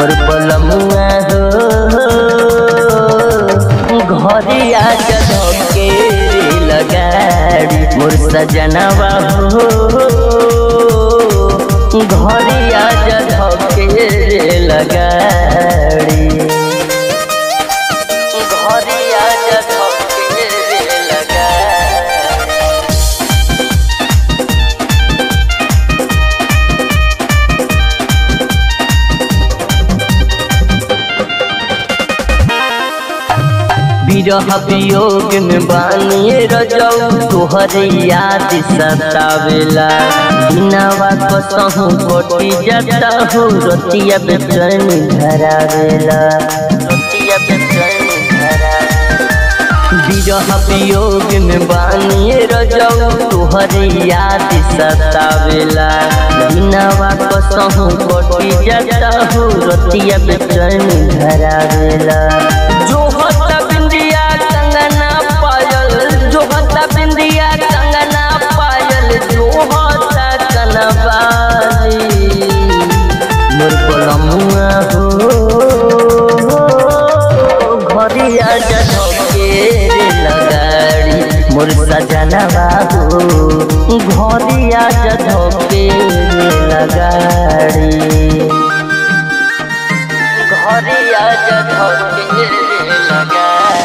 मोर पलमुआ हो घरिया के लगाड़ी मोर सजनवा हो घरिया के लगाड़ी घरिया के लगाड़ी विरह वियोग में बानिए रजौ तोहर याद सतावेला बिनावा कसहु कोटी जाता हो रतिया बेचैन धरावेला रतिया बेचैन विरह वियोग में बानिए रजौ तोहर याद सतावेला बिनावा कसहु कोटी जाता हो रतिया बेचैन धरावेला जो होता बिंदिया कंगना पायल जो होता बिंदिया कंगना पायल जो होता कनबाली मोर पलमुआ हो घरिया जधके रे लगाड़ी मोर सजना बाबू घरिया जधके रे लगाड़ी घरिया जधके रे लगाड़ी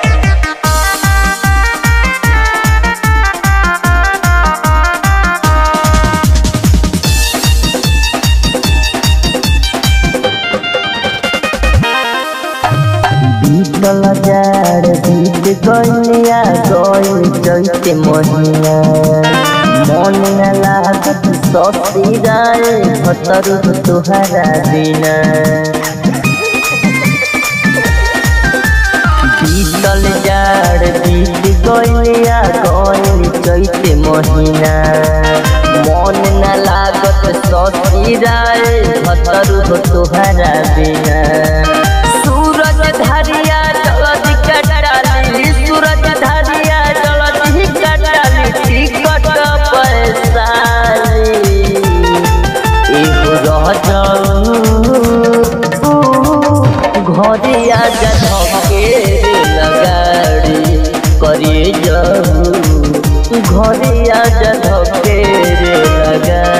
बीतल जार बीत गइलिया गइल चैते महिना मन न लागत सती राय भतरु तुहरा बिना बीतल जार बीत गइलिया गइल चैते महिना मन न लागत सती राय भतरु तुहरा बिना सूरज धरिया जलधि कटाली सूरज धरिया जलधि कटाली टिकट पैसाली एगो रह जाऊ घरिया जधके रे लगाड़ी करिए जाऊ घरिया जधके रे लगा